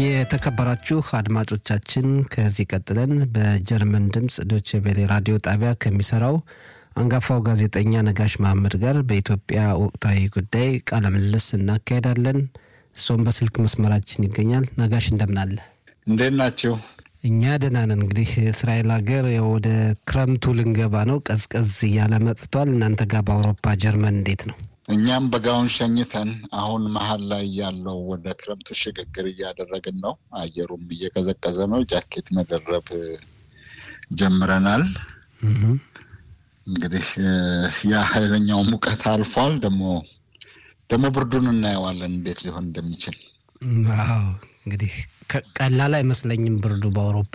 የተከበራችሁ አድማጮቻችን ከዚህ ቀጥለን በጀርመን ድምፅ ዶቼ ቬሌ ራዲዮ ጣቢያ ከሚሰራው አንጋፋው ጋዜጠኛ ነጋሽ መሐመድ ጋር በኢትዮጵያ ወቅታዊ ጉዳይ ቃለ ምልልስ እናካሄዳለን። እሱም በስልክ መስመራችን ይገኛል። ነጋሽ እንደምናለ እንዴት ናቸው? እኛ ደህና ነን። እንግዲህ እስራኤል ሀገር ወደ ክረምቱ ልንገባ ነው። ቀዝቀዝ እያለ መጥቷል። እናንተ ጋር በአውሮፓ ጀርመን እንዴት ነው? እኛም በጋውን ሸኝተን አሁን መሀል ላይ ያለው ወደ ክረምቱ ሽግግር እያደረግን ነው። አየሩም እየቀዘቀዘ ነው። ጃኬት መደረብ ጀምረናል። እንግዲህ ያ ኃይለኛው ሙቀት አልፏል። ደግሞ ደግሞ ብርዱን እናየዋለን እንዴት ሊሆን እንደሚችል። አዎ እንግዲህ ቀላል አይመስለኝም ብርዱ በአውሮፓ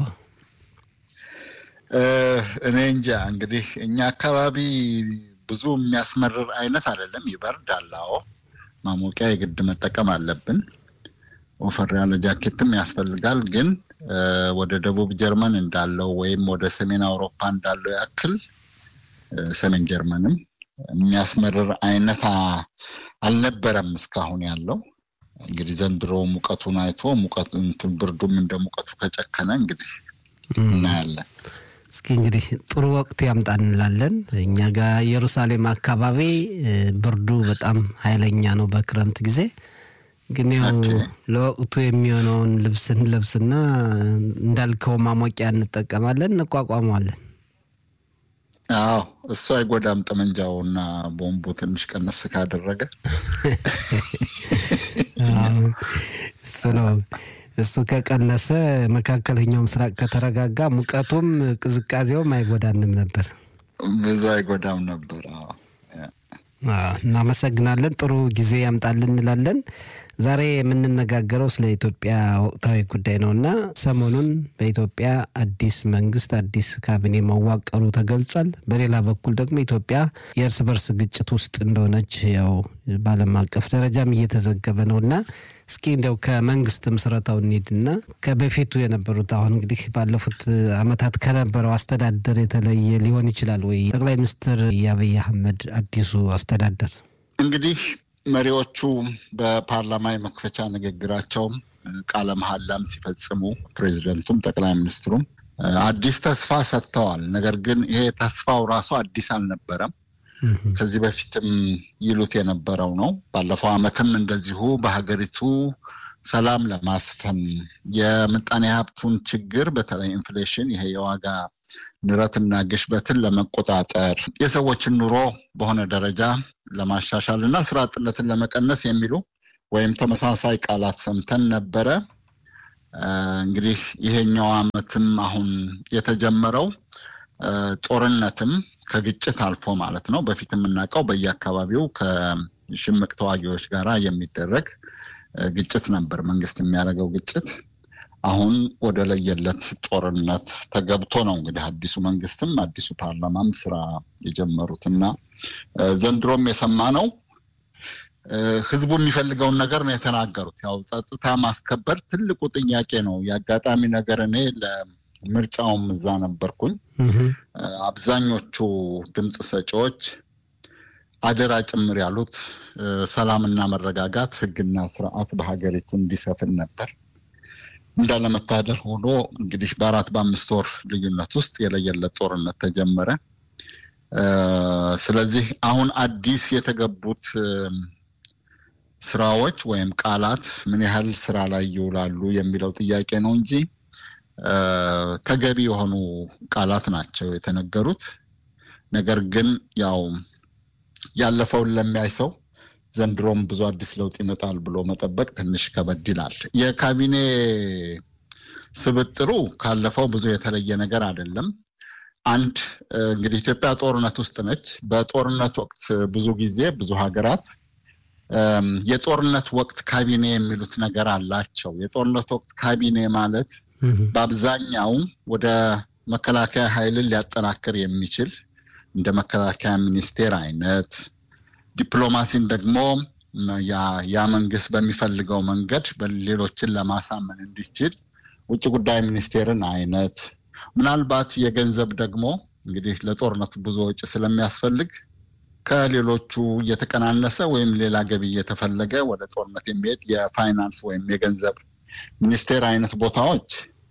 እኔ እንጃ። እንግዲህ እኛ አካባቢ ብዙ የሚያስመርር አይነት አይደለም። ይበርዳል። አዎ ማሞቂያ የግድ መጠቀም አለብን። ወፈር ያለ ጃኬትም ያስፈልጋል። ግን ወደ ደቡብ ጀርመን እንዳለው ወይም ወደ ሰሜን አውሮፓ እንዳለው ያክል ሰሜን ጀርመንም የሚያስመርር አይነት አልነበረም እስካሁን ያለው። እንግዲህ ዘንድሮ ሙቀቱን አይቶ ሙቀቱ ብርዱም እንደ ሙቀቱ ከጨከነ እንግዲህ እናያለን። እስኪ እንግዲህ ጥሩ ወቅት ያምጣ እንላለን። እኛ ጋር ኢየሩሳሌም አካባቢ ብርዱ በጣም ኃይለኛ ነው በክረምት ጊዜ። ግን ያው ለወቅቱ የሚሆነውን ልብስ እንለብስና እንዳልከው ማሞቂያ እንጠቀማለን፣ እንቋቋመዋለን። አዎ እሱ አይጎዳም። ጠመንጃውና ቦምቡ ትንሽ ቀነስ ካደረገ እሱ ነው። እሱ ከቀነሰ መካከለኛው ምስራቅ ከተረጋጋ ሙቀቱም ቅዝቃዜውም አይጎዳንም ነበር፣ ብዙ አይጎዳም ነበር። እናመሰግናለን። ጥሩ ጊዜ ያምጣልን እንላለን። ዛሬ የምንነጋገረው ስለ ኢትዮጵያ ወቅታዊ ጉዳይ ነው እና ሰሞኑን በኢትዮጵያ አዲስ መንግስት አዲስ ካቢኔ መዋቀሩ ተገልጿል። በሌላ በኩል ደግሞ ኢትዮጵያ የእርስ በርስ ግጭት ውስጥ እንደሆነች ያው በዓለም አቀፍ ደረጃም እየተዘገበ ነው እና እስኪ እንዲያው ከመንግስት ምስረታው እንሂድና ከበፊቱ የነበሩት አሁን እንግዲህ ባለፉት ዓመታት ከነበረው አስተዳደር የተለየ ሊሆን ይችላል ወይ? ጠቅላይ ሚኒስትር የአብይ አህመድ አዲሱ አስተዳደር እንግዲህ መሪዎቹ በፓርላማ የመክፈቻ ንግግራቸውም ቃለ መሐላም ሲፈጽሙ ፕሬዚደንቱም ጠቅላይ ሚኒስትሩም አዲስ ተስፋ ሰጥተዋል። ነገር ግን ይሄ ተስፋው ራሱ አዲስ አልነበረም። ከዚህ በፊትም ይሉት የነበረው ነው። ባለፈው ዓመትም እንደዚሁ በሀገሪቱ ሰላም ለማስፈን የምጣኔ ሀብቱን ችግር በተለይ ኢንፍሌሽን፣ ይሄ የዋጋ ንረትና ግሽበትን ለመቆጣጠር የሰዎችን ኑሮ በሆነ ደረጃ ለማሻሻል እና ስራ አጥነትን ለመቀነስ የሚሉ ወይም ተመሳሳይ ቃላት ሰምተን ነበረ። እንግዲህ ይሄኛው ዓመትም አሁን የተጀመረው ጦርነትም ከግጭት አልፎ ማለት ነው። በፊት የምናውቀው በየአካባቢው ከሽምቅ ተዋጊዎች ጋር የሚደረግ ግጭት ነበር፣ መንግስት የሚያደርገው ግጭት። አሁን ወደ ለየለት ጦርነት ተገብቶ ነው እንግዲህ አዲሱ መንግስትም አዲሱ ፓርላማም ስራ የጀመሩት እና ዘንድሮም የሰማ ነው ህዝቡ የሚፈልገውን ነገር ነው የተናገሩት። ያው ጸጥታ ማስከበር ትልቁ ጥያቄ ነው። የአጋጣሚ ነገር እኔ ለምርጫውም እዛ ነበርኩኝ። አብዛኞቹ ድምፅ ሰጪዎች አደራ ጭምር ያሉት ሰላምና መረጋጋት፣ ህግና ስርዓት በሀገሪቱ እንዲሰፍን ነበር። እንዳለመታደል ሆኖ እንግዲህ በአራት በአምስት ወር ልዩነት ውስጥ የለየለት ጦርነት ተጀመረ። ስለዚህ አሁን አዲስ የተገቡት ስራዎች ወይም ቃላት ምን ያህል ስራ ላይ ይውላሉ የሚለው ጥያቄ ነው እንጂ ተገቢ የሆኑ ቃላት ናቸው የተነገሩት። ነገር ግን ያው ያለፈውን ለሚያይ ሰው ዘንድሮም ብዙ አዲስ ለውጥ ይመጣል ብሎ መጠበቅ ትንሽ ከበድ ይላል። የካቢኔ ስብጥሩ ካለፈው ብዙ የተለየ ነገር አይደለም። አንድ እንግዲህ ኢትዮጵያ ጦርነት ውስጥ ነች። በጦርነት ወቅት ብዙ ጊዜ ብዙ ሀገራት የጦርነት ወቅት ካቢኔ የሚሉት ነገር አላቸው። የጦርነት ወቅት ካቢኔ ማለት በአብዛኛው ወደ መከላከያ ኃይልን ሊያጠናክር የሚችል እንደ መከላከያ ሚኒስቴር አይነት ዲፕሎማሲን ደግሞ ያ መንግስት በሚፈልገው መንገድ ሌሎችን ለማሳመን እንዲችል ውጭ ጉዳይ ሚኒስቴርን አይነት ምናልባት የገንዘብ ደግሞ እንግዲህ ለጦርነቱ ብዙ ወጪ ስለሚያስፈልግ ከሌሎቹ እየተቀናነሰ ወይም ሌላ ገቢ እየተፈለገ ወደ ጦርነት የሚሄድ የፋይናንስ ወይም የገንዘብ ሚኒስቴር አይነት ቦታዎች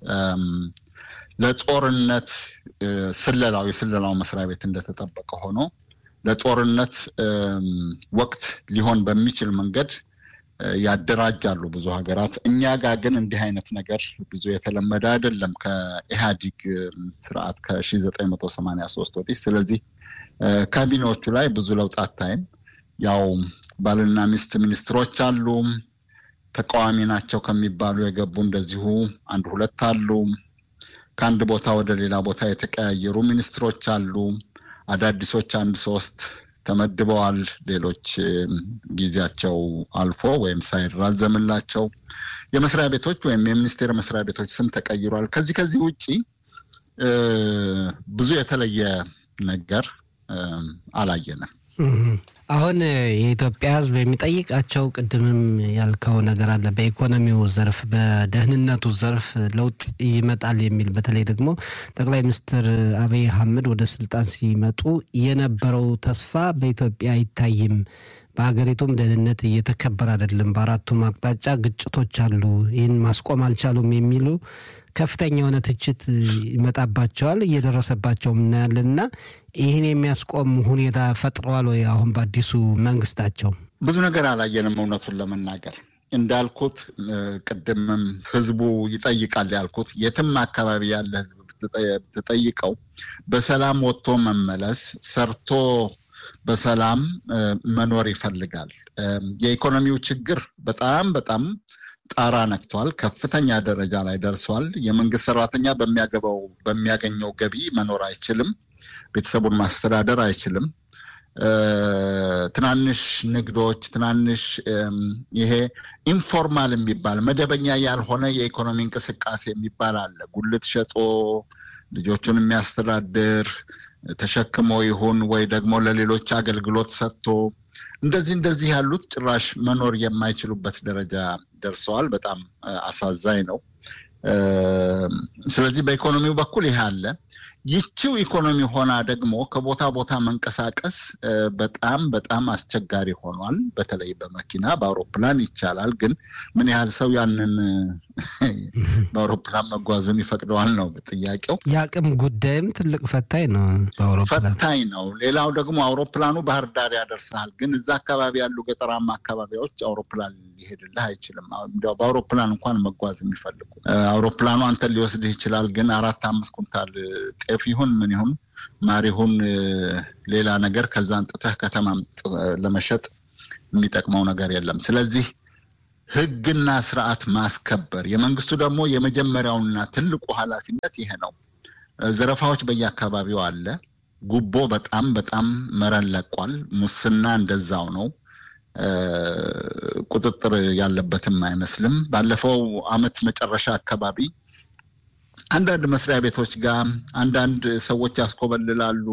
ለጦርነት ስለላው የስለላው መስሪያ ቤት እንደተጠበቀ ሆኖ ለጦርነት ወቅት ሊሆን በሚችል መንገድ ያደራጃሉ ብዙ ሀገራት። እኛ ጋር ግን እንዲህ አይነት ነገር ብዙ የተለመደ አይደለም ከኢህአዲግ ስርዓት ከሺ ዘጠኝ መቶ ሰማንያ ሶስት ወዲህ። ስለዚህ ካቢኔዎቹ ላይ ብዙ ለውጥ አታይም። ያው ባልና ሚስት ሚኒስትሮች አሉ። ተቃዋሚ ናቸው ከሚባሉ የገቡ እንደዚሁ አንድ ሁለት አሉ። ከአንድ ቦታ ወደ ሌላ ቦታ የተቀያየሩ ሚኒስትሮች አሉ። አዳዲሶች አንድ ሶስት ተመድበዋል። ሌሎች ጊዜያቸው አልፎ ወይም ሳይራዘምላቸው የመስሪያ ቤቶች ወይም የሚኒስቴር መስሪያ ቤቶች ስም ተቀይሯል። ከዚህ ከዚህ ውጪ ብዙ የተለየ ነገር አላየንም። አሁን የኢትዮጵያ ሕዝብ የሚጠይቃቸው ቅድምም ያልከው ነገር አለ። በኢኮኖሚው ዘርፍ፣ በደህንነቱ ዘርፍ ለውጥ ይመጣል የሚል በተለይ ደግሞ ጠቅላይ ሚኒስትር አብይ አህመድ ወደ ስልጣን ሲመጡ የነበረው ተስፋ በኢትዮጵያ አይታይም። በሀገሪቱም ደህንነት እየተከበረ አይደለም። በአራቱም አቅጣጫ ግጭቶች አሉ። ይህን ማስቆም አልቻሉም የሚሉ ከፍተኛ የሆነ ትችት ይመጣባቸዋል። እየደረሰባቸውም እናያለን እና ይህን የሚያስቆም ሁኔታ ፈጥረዋል ወይ? አሁን በአዲሱ መንግስታቸው ብዙ ነገር አላየንም። እውነቱን ለመናገር እንዳልኩት ቅድምም ህዝቡ ይጠይቃል ያልኩት የትም አካባቢ ያለ ህዝብ ብትጠይቀው በሰላም ወጥቶ መመለስ ሰርቶ በሰላም መኖር ይፈልጋል። የኢኮኖሚው ችግር በጣም በጣም ጣራ ነክቷል። ከፍተኛ ደረጃ ላይ ደርሷል። የመንግስት ሰራተኛ በሚያገባው በሚያገኘው ገቢ መኖር አይችልም። ቤተሰቡን ማስተዳደር አይችልም። ትናንሽ ንግዶች፣ ትናንሽ ይሄ ኢንፎርማል የሚባል መደበኛ ያልሆነ የኢኮኖሚ እንቅስቃሴ የሚባል አለ። ጉልት ሸጦ ልጆቹን የሚያስተዳድር ተሸክሞ ይሁን ወይ ደግሞ ለሌሎች አገልግሎት ሰጥቶ እንደዚህ እንደዚህ ያሉት ጭራሽ መኖር የማይችሉበት ደረጃ ደርሰዋል። በጣም አሳዛኝ ነው። ስለዚህ በኢኮኖሚው በኩል ይህ አለ። ይቺው ኢኮኖሚ ሆና ደግሞ ከቦታ ቦታ መንቀሳቀስ በጣም በጣም አስቸጋሪ ሆኗል። በተለይ በመኪና በአውሮፕላን ይቻላል፣ ግን ምን ያህል ሰው ያንን በአውሮፕላን መጓዙን ይፈቅደዋል ነው ጥያቄው። የአቅም ጉዳይም ትልቅ ፈታኝ ነው። በአውሮፕላን ፈታኝ ነው። ሌላው ደግሞ አውሮፕላኑ ባህር ዳር ያደርሳል፣ ግን እዛ አካባቢ ያሉ ገጠራማ አካባቢዎች አውሮፕላን ሊሄድልህ አይችልም። እንዲያው በአውሮፕላን እንኳን መጓዝ የሚፈልጉ አውሮፕላኑ አንተን ሊወስድህ ይችላል፣ ግን አራት አምስት ኩንታል ጤፍ ይሁን ምን ይሁን ማር ይሁን ሌላ ነገር ከዛ አንጥተህ ከተማ ለመሸጥ የሚጠቅመው ነገር የለም። ስለዚህ ሕግና ስርዓት ማስከበር የመንግስቱ ደግሞ የመጀመሪያውና ትልቁ ኃላፊነት ይሄ ነው። ዘረፋዎች በየአካባቢው አለ። ጉቦ በጣም በጣም መረን ለቋል። ሙስና እንደዛው ነው። ቁጥጥር ያለበትም አይመስልም። ባለፈው አመት መጨረሻ አካባቢ አንዳንድ መስሪያ ቤቶች ጋር አንዳንድ ሰዎች ያስኮበልላሉ።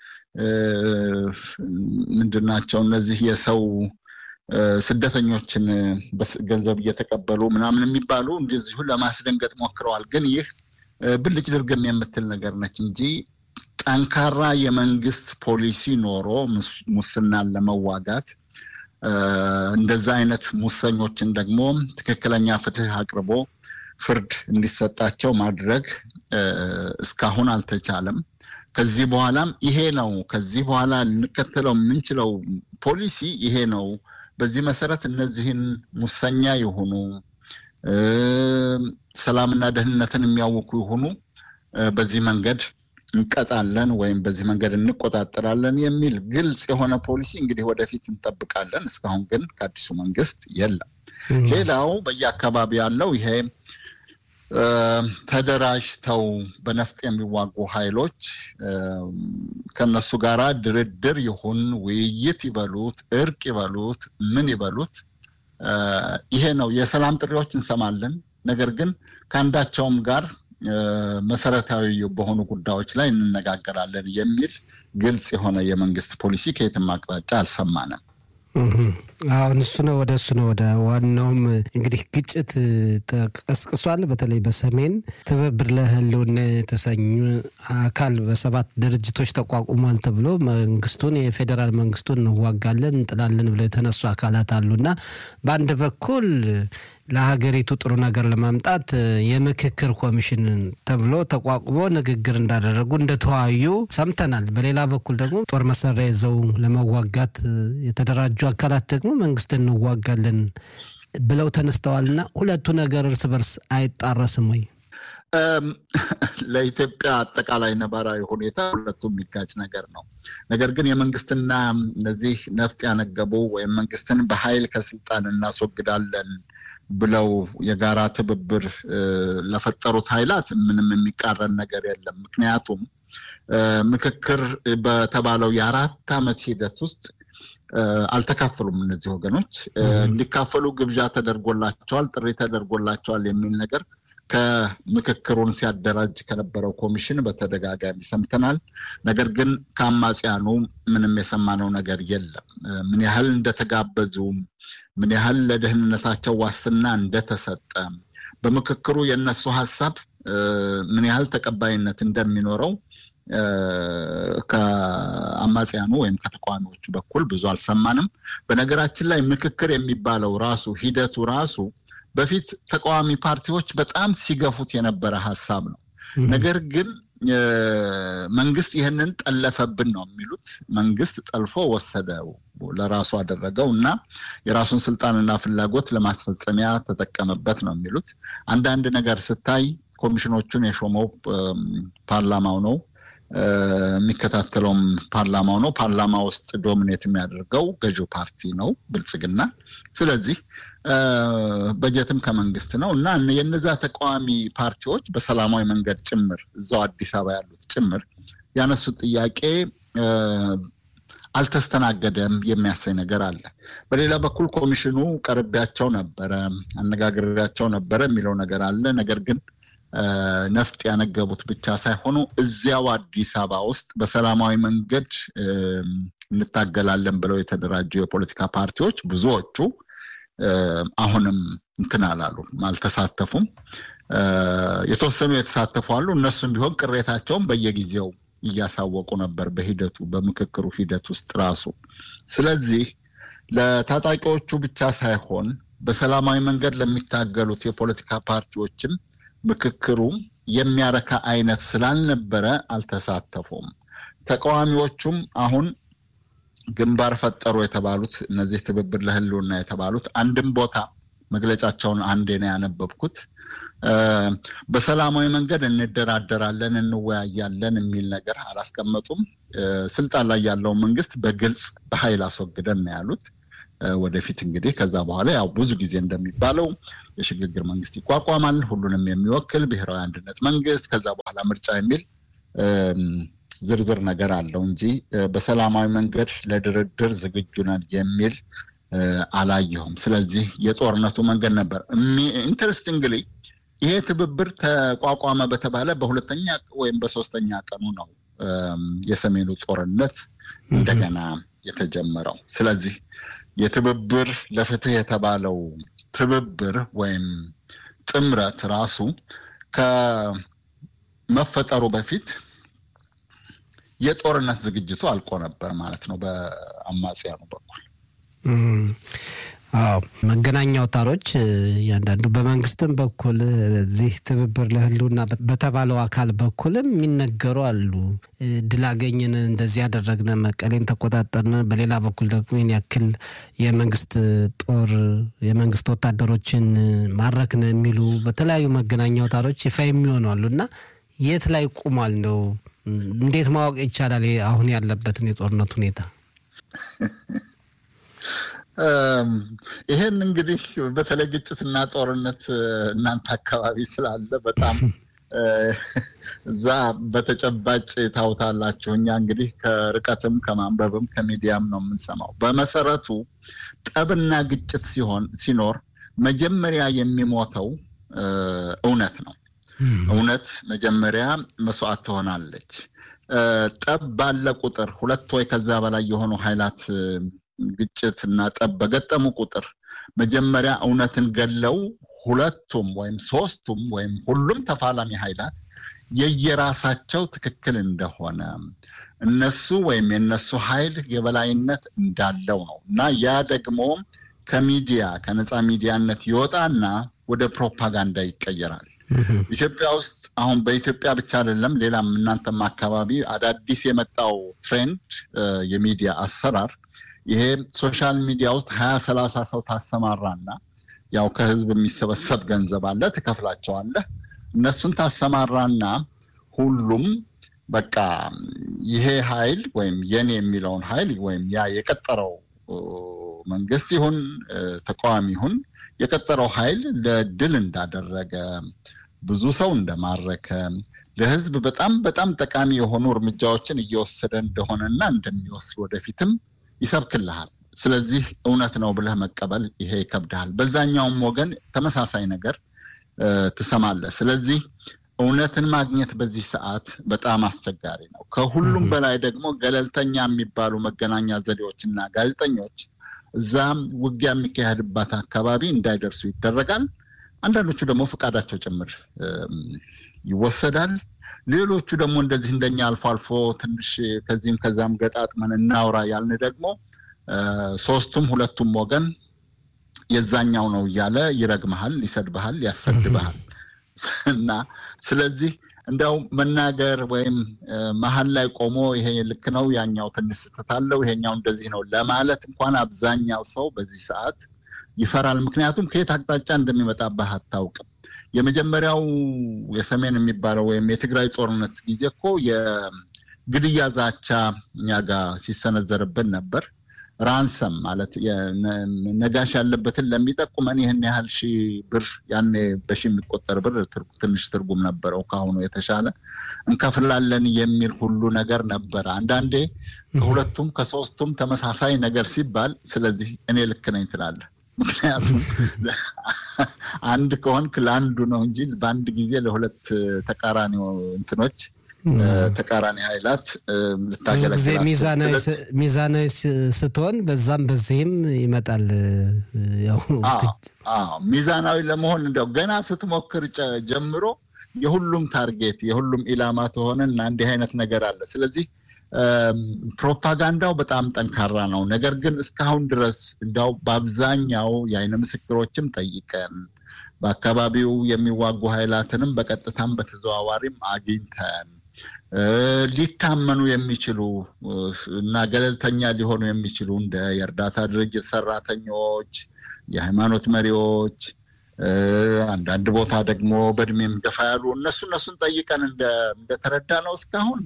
ምንድናቸው እነዚህ የሰው ስደተኞችን ገንዘብ እየተቀበሉ ምናምን የሚባሉ እንደዚሁ ለማስደንገጥ ሞክረዋል። ግን ይህ ብልጭ ድርግም የምትል ነገር ነች እንጂ ጠንካራ የመንግስት ፖሊሲ ኖሮ ሙስናን ለመዋጋት እንደዛ አይነት ሙሰኞችን ደግሞ ትክክለኛ ፍትህ አቅርቦ ፍርድ እንዲሰጣቸው ማድረግ እስካሁን አልተቻለም። ከዚህ በኋላም ይሄ ነው። ከዚህ በኋላ ልንከተለው የምንችለው ፖሊሲ ይሄ ነው። በዚህ መሰረት እነዚህን ሙሰኛ የሆኑ ሰላምና ደህንነትን የሚያውኩ የሆኑ በዚህ መንገድ እንቀጣለን ወይም በዚህ መንገድ እንቆጣጠራለን የሚል ግልጽ የሆነ ፖሊሲ እንግዲህ ወደፊት እንጠብቃለን። እስካሁን ግን ከአዲሱ መንግስት የለም። ሌላው በየአካባቢ ያለው ይሄ ተደራጅተው በነፍጥ የሚዋጉ ኃይሎች ከነሱ ጋር ድርድር ይሁን ውይይት ይበሉት እርቅ ይበሉት ምን ይበሉት ይሄ ነው። የሰላም ጥሪዎች እንሰማለን። ነገር ግን ከአንዳቸውም ጋር መሰረታዊ በሆኑ ጉዳዮች ላይ እንነጋገራለን የሚል ግልጽ የሆነ የመንግስት ፖሊሲ ከየትም አቅጣጫ አልሰማንም። አሁን እሱ ነው ወደ እሱ ነው ወደ ዋናውም እንግዲህ ግጭት ተቀስቅሷል። በተለይ በሰሜን ትብብር ለህልውና የተሰኙ አካል በሰባት ድርጅቶች ተቋቁሟል ተብሎ መንግስቱን የፌዴራል መንግስቱን እንዋጋለን እንጥላለን ብለው የተነሱ አካላት አሉና በአንድ በኩል ለሀገሪቱ ጥሩ ነገር ለማምጣት የምክክር ኮሚሽን ተብሎ ተቋቁሞ ንግግር እንዳደረጉ እንደተወያዩ ሰምተናል። በሌላ በኩል ደግሞ ጦር መሳሪያ ይዘው ለመዋጋት የተደራጁ አካላት ደግሞ መንግስት እንዋጋለን ብለው ተነስተዋልና ሁለቱ ነገር እርስ በርስ አይጣረስም ወይ? ለኢትዮጵያ አጠቃላይ ነባራዊ ሁኔታ ሁለቱም የሚጋጭ ነገር ነው። ነገር ግን የመንግስትና እነዚህ ነፍጥ ያነገቡ ወይም መንግስትን በኃይል ከስልጣን እናስወግዳለን ብለው የጋራ ትብብር ለፈጠሩት ኃይላት ምንም የሚቃረን ነገር የለም። ምክንያቱም ምክክር በተባለው የአራት ዓመት ሂደት ውስጥ አልተካፈሉም። እነዚህ ወገኖች እንዲካፈሉ ግብዣ ተደርጎላቸዋል፣ ጥሪ ተደርጎላቸዋል የሚል ነገር ከምክክሩን ሲያደራጅ ከነበረው ኮሚሽን በተደጋጋሚ ሰምተናል። ነገር ግን ከአማጽያኑ ምንም የሰማነው ነገር የለም። ምን ያህል እንደተጋበዙ፣ ምን ያህል ለደህንነታቸው ዋስትና እንደተሰጠ፣ በምክክሩ የእነሱ ሀሳብ ምን ያህል ተቀባይነት እንደሚኖረው ከአማጽያኑ ወይም ከተቃዋሚዎቹ በኩል ብዙ አልሰማንም። በነገራችን ላይ ምክክር የሚባለው ራሱ ሂደቱ ራሱ በፊት ተቃዋሚ ፓርቲዎች በጣም ሲገፉት የነበረ ሀሳብ ነው። ነገር ግን መንግስት ይህንን ጠለፈብን ነው የሚሉት። መንግስት ጠልፎ ወሰደው፣ ለራሱ አደረገው እና የራሱን ስልጣንና ፍላጎት ለማስፈጸሚያ ተጠቀመበት ነው የሚሉት። አንዳንድ ነገር ስታይ ኮሚሽኖቹን የሾመው ፓርላማው ነው የሚከታተለውም ፓርላማው ነው። ፓርላማ ውስጥ ዶሚኔት የሚያደርገው ገዢው ፓርቲ ነው ብልጽግና። ስለዚህ በጀትም ከመንግስት ነው እና የነዛ ተቃዋሚ ፓርቲዎች በሰላማዊ መንገድ ጭምር እዛው አዲስ አበባ ያሉት ጭምር ያነሱት ጥያቄ አልተስተናገደም የሚያሳይ ነገር አለ። በሌላ በኩል ኮሚሽኑ ቀርቤያቸው ነበረ፣ አነጋግሬያቸው ነበረ የሚለው ነገር አለ። ነገር ግን ነፍጥ ያነገቡት ብቻ ሳይሆኑ እዚያው አዲስ አበባ ውስጥ በሰላማዊ መንገድ እንታገላለን ብለው የተደራጁ የፖለቲካ ፓርቲዎች ብዙዎቹ አሁንም እንትን አላሉም፣ አልተሳተፉም። የተወሰኑ የተሳተፉ አሉ። እነሱም ቢሆን ቅሬታቸውን በየጊዜው እያሳወቁ ነበር በሂደቱ በምክክሩ ሂደት ውስጥ ራሱ። ስለዚህ ለታጣቂዎቹ ብቻ ሳይሆን በሰላማዊ መንገድ ለሚታገሉት የፖለቲካ ፓርቲዎችም ምክክሩ የሚያረካ አይነት ስላልነበረ አልተሳተፉም። ተቃዋሚዎቹም አሁን ግንባር ፈጠሩ የተባሉት እነዚህ ትብብር ለህልውና የተባሉት አንድም ቦታ መግለጫቸውን አንዴ ነው ያነበብኩት። በሰላማዊ መንገድ እንደራደራለን፣ እንወያያለን የሚል ነገር አላስቀመጡም። ስልጣን ላይ ያለውን መንግስት በግልጽ በኃይል አስወግደን ነው ያሉት። ወደፊት እንግዲህ ከዛ በኋላ ያው ብዙ ጊዜ እንደሚባለው የሽግግር መንግስት ይቋቋማል፣ ሁሉንም የሚወክል ብሔራዊ አንድነት መንግስት፣ ከዛ በኋላ ምርጫ የሚል ዝርዝር ነገር አለው እንጂ በሰላማዊ መንገድ ለድርድር ዝግጁ ነን የሚል አላየሁም። ስለዚህ የጦርነቱ መንገድ ነበር። ኢንተረስቲንግሊ ይሄ ትብብር ተቋቋመ በተባለ በሁለተኛ ወይም በሶስተኛ ቀኑ ነው የሰሜኑ ጦርነት እንደገና የተጀመረው። ስለዚህ የትብብር ለፍትህ የተባለው ትብብር ወይም ጥምረት ራሱ ከመፈጠሩ በፊት የጦርነት ዝግጅቱ አልቆ ነበር ማለት ነው በአማጽያኑ በኩል። አዎ መገናኛ አውታሮች እያንዳንዱ በመንግስትም በኩል በዚህ ትብብር ለህልውና በተባለው አካል በኩልም የሚነገሩ አሉ። ድል አገኘን፣ እንደዚህ ያደረግነ፣ መቀሌን ተቆጣጠርን፣ በሌላ በኩል ደግሞ ይህን ያክል የመንግስት ጦር የመንግስት ወታደሮችን ማረክን የሚሉ በተለያዩ መገናኛ አውታሮች ይፋ የሚሆኑ አሉ እና የት ላይ ቁሟል ነው እንዴት ማወቅ ይቻላል አሁን ያለበትን የጦርነት ሁኔታ? ይሄን እንግዲህ በተለይ ግጭትና ጦርነት እናንተ አካባቢ ስላለ በጣም እዛ በተጨባጭ ታውታላችሁ። እኛ እንግዲህ ከርቀትም ከማንበብም ከሚዲያም ነው የምንሰማው። በመሰረቱ ጠብና ግጭት ሲሆን ሲኖር መጀመሪያ የሚሞተው እውነት ነው። እውነት መጀመሪያ መስዋዕት ትሆናለች። ጠብ ባለ ቁጥር ሁለት ወይ ከዛ በላይ የሆኑ ኃይላት ግጭት እና ጠብ በገጠሙ ቁጥር መጀመሪያ እውነትን ገለው ሁለቱም ወይም ሶስቱም ወይም ሁሉም ተፋላሚ ኃይላት የየራሳቸው ትክክል እንደሆነ እነሱ ወይም የነሱ ኃይል የበላይነት እንዳለው ነው እና ያ ደግሞ ከሚዲያ ከነፃ ሚዲያነት ይወጣና ወደ ፕሮፓጋንዳ ይቀየራል። ኢትዮጵያ ውስጥ አሁን በኢትዮጵያ ብቻ አይደለም፣ ሌላም እናንተም አካባቢ አዳዲስ የመጣው ትሬንድ የሚዲያ አሰራር ይሄ ሶሻል ሚዲያ ውስጥ ሀያ ሰላሳ ሰው ታሰማራና ያው ከህዝብ የሚሰበሰብ ገንዘብ አለ፣ ትከፍላቸዋለህ። እነሱን ታሰማራና ሁሉም በቃ ይሄ ኃይል ወይም የኔ የሚለውን ኃይል ወይም ያ የቀጠረው መንግስት ይሁን ተቃዋሚ ይሁን የቀጠረው ኃይል ለድል እንዳደረገ ብዙ ሰው እንደማረከ ለህዝብ በጣም በጣም ጠቃሚ የሆኑ እርምጃዎችን እየወሰደ እንደሆነና እንደሚወስድ ወደፊትም ይሰብክልሃል። ስለዚህ እውነት ነው ብለህ መቀበል ይሄ ይከብድሃል። በዛኛውም ወገን ተመሳሳይ ነገር ትሰማለህ። ስለዚህ እውነትን ማግኘት በዚህ ሰዓት በጣም አስቸጋሪ ነው። ከሁሉም በላይ ደግሞ ገለልተኛ የሚባሉ መገናኛ ዘዴዎችና ጋዜጠኞች እዛም ውጊያ የሚካሄድባት አካባቢ እንዳይደርሱ ይደረጋል። አንዳንዶቹ ደግሞ ፈቃዳቸው ጭምር ይወሰዳል። ሌሎቹ ደግሞ እንደዚህ እንደኛ አልፎ አልፎ ትንሽ ከዚህም ከዛም ገጣጥመን እናውራ ያልን ደግሞ ሶስቱም ሁለቱም ወገን የዛኛው ነው እያለ ይረግመሃል፣ ይሰድብሃል፣ ያሰድብሃል እና ስለዚህ እንደው መናገር ወይም መሀል ላይ ቆሞ ይሄ ልክ ነው፣ ያኛው ትንሽ ስህተት አለው፣ ይሄኛው እንደዚህ ነው ለማለት እንኳን አብዛኛው ሰው በዚህ ሰዓት ይፈራል። ምክንያቱም ከየት አቅጣጫ እንደሚመጣብህ አታውቅም። የመጀመሪያው የሰሜን የሚባለው ወይም የትግራይ ጦርነት ጊዜ እኮ የግድያ ዛቻ እኛ ጋር ሲሰነዘርብን ነበር። ራንሰም ማለት ነጋሽ ያለበትን ለሚጠቁመን ይህን ያህል ሺህ ብር ያኔ በሺ የሚቆጠር ብር ትንሽ ትርጉም ነበረው፣ ከአሁኑ የተሻለ እንከፍላለን የሚል ሁሉ ነገር ነበረ። አንዳንዴ ከሁለቱም ከሶስቱም ተመሳሳይ ነገር ሲባል፣ ስለዚህ እኔ ልክ ነኝ ትላለህ። ምክንያቱም አንድ ከሆንክ ለአንዱ ነው እንጂ በአንድ ጊዜ ለሁለት ተቃራኒ እንትኖች ተቃራኒ ኃይላት ልታገለግል ሚዛናዊ ስትሆን በዛም በዚህም ይመጣል። ሚዛናዊ ለመሆን እንዲያው ገና ስትሞክር ጀምሮ የሁሉም ታርጌት የሁሉም ኢላማ ትሆንና እንዲህ አይነት ነገር አለ። ስለዚህ ፕሮፓጋንዳው በጣም ጠንካራ ነው። ነገር ግን እስካሁን ድረስ እንዲያው በአብዛኛው የአይን ምስክሮችም ጠይቀን በአካባቢው የሚዋጉ ኃይላትንም በቀጥታም በተዘዋዋሪም አግኝተን ሊታመኑ የሚችሉ እና ገለልተኛ ሊሆኑ የሚችሉ እንደ የእርዳታ ድርጅት ሰራተኞች፣ የሃይማኖት መሪዎች፣ አንዳንድ ቦታ ደግሞ በእድሜም ገፋ ያሉ እነሱ እነሱን ጠይቀን እንደተረዳ ነው እስካሁን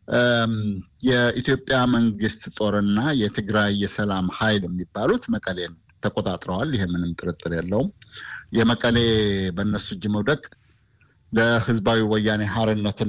የኢትዮጵያ መንግስት ጦርና የትግራይ የሰላም ኃይል የሚባሉት መቀሌን ተቆጣጥረዋል። ይሄ ምንም ጥርጥር የለውም። የመቀሌ በእነሱ እጅ መውደቅ ለህዝባዊ ወያኔ ሀርነትን